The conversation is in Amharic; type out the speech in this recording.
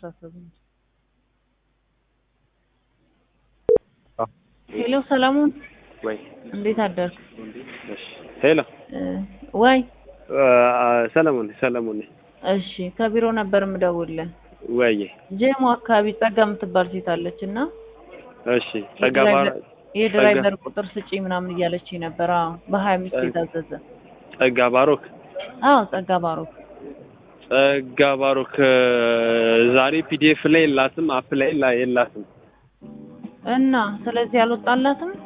አታስብ እንጂ። ሄሎ ሰለሞን ወይ እንዴት አደርክ? እሺ ሄሎ እ ወይ ሰለሞን ሰለሞን ነኝ። እሺ ከቢሮ ነበር የምደውልልህ። ወይዬ ጀሞ አካባቢ ጸጋ የምትባል ሴት አለች እና እሺ ጸጋ ባሮ የድራይቨር ቁጥር ስጪ ምናምን እያለች ነበር። አዎ በሀያ አምስት የታዘዘ ጸጋ ባሮክ አዎ ጸጋ ባሮክ ጸጋ ባሮክ ዛሬ ፒዲኤፍ ላይ የላትም፣ አፕ ላይ ላ- የላትም። እና ስለዚህ አልወጣላትም።